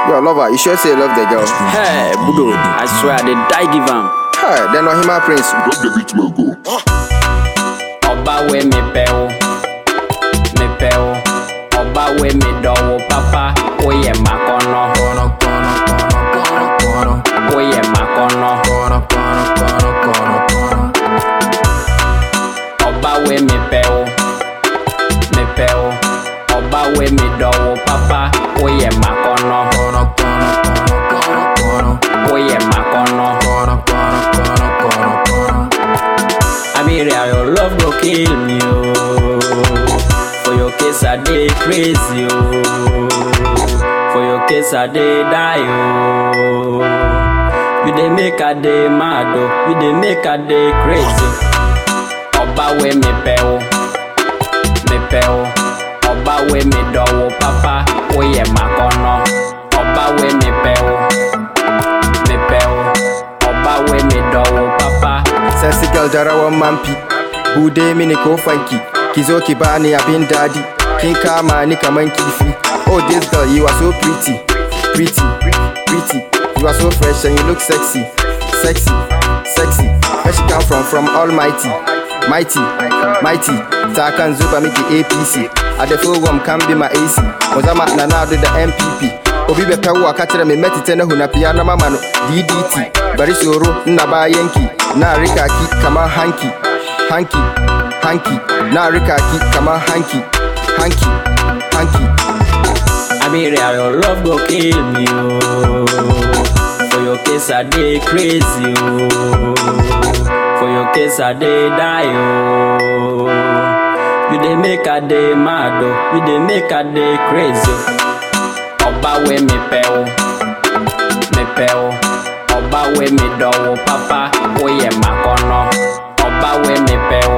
Yo, lover, you sure say you love the girl? Hey, Budo, I swear they die give am. Hey, then Ohima Prince. Drop the beat, man, go. Ọba we mi pẹ o, mi pẹ o. Ọba we mi dọ̀wọ́ pápá, ó yẹ má kọ́nà. Ó yẹ má kọ́nà. Ọba we mi pẹ o, mi pẹ o. Ọba we mi dọ̀wọ́ pápá, ó yẹ má kọ́nà. Ó yẹ má kọ́nà. Abiria, your love go kill me, oh. For your case, I dey crazy, oh. For your case, I dey die, oh. You dey make a day mad, oh. You dey make a day crazy. Ọba we mi pẹ o, mi pẹ o. Ọba we mi dọ̀wọ́ pápá, ó yẹ má kọ́nà. Ọba we mi pẹ o, mi pẹ o. Ọba we mi dọ̀wọ́ pápá. Sexy girl jarawan mampi. Bude mini ko fanki. Ki zo ki bani abin dadi. Kin kama ni kaman kifi. Oh, this girl, you are so pretty. Pretty, pretty. You are so fresh and you look sexy. Sexy, sexy. Where she come from? From Almighty. Mighty, mighty. Takan zuba miki APC. Adefo wam can be my AC. Ozama na na do the MPP. Obi bɛpɛ wo aka kyerɛ me mɛtetɛ no hunapia na mama no DDT bari soro nna baa yanki na rekaki kama hanky hanky hanky na rekaki kama hanky hanky hanky Abiria, your love go kill me, oh. For your case, I dey crazy, oh. For your case, I dey die, oh. You dey make a day mad, oh. You dey make a day crazy. oh. Ọba we mi pẹ o, mi pẹ o. Ọba we mi dọ̀wọ́ pápá, ó yẹ má kọ́nà. Ọba we mi pẹ o,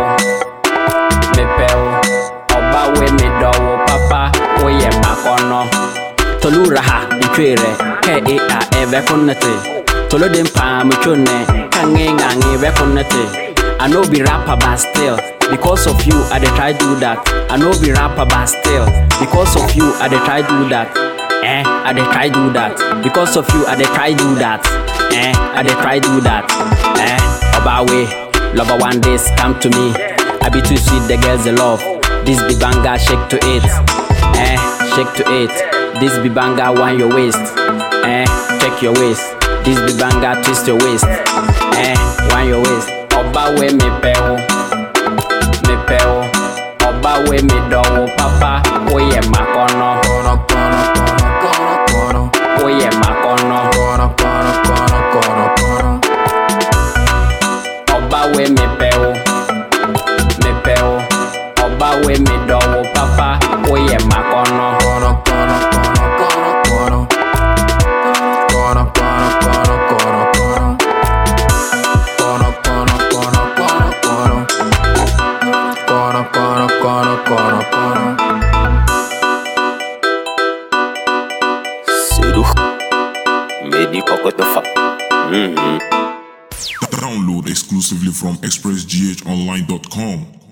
mi pẹ o. Ọba we mi dọ̀wọ́ pápá, ó yẹ má kọ́nà. Tolu raha ntwere kɛ e a ɛbɛ kɔnɛte. Tolu de mpa mutwone kange ngange bɛ kɔnɛte. I no be rapper but still because of you I dey try do that. I no be rapper but still because of you I dey try do that. Eh, I dey try do that because of you I dey try do that. Eh, I dey try do that. Eh, Obawe, lover one days come to me. I be too sweet, the girls they love. This be banga, shake to it. Eh, shake to it. This be banga, wind your waist. Eh, check your waist. This be banga, twist your waist. Eh, wind your waist. Oba we me pe o, me pe o. Oba we me do o, papa. Oye makono, oye makono. Oba we me pe o, me pe o. Oba we me do o, papa. Oye makono. Sedu. Medi Kokotofa. Mm-hmm. Download exclusively from expressghonline.com.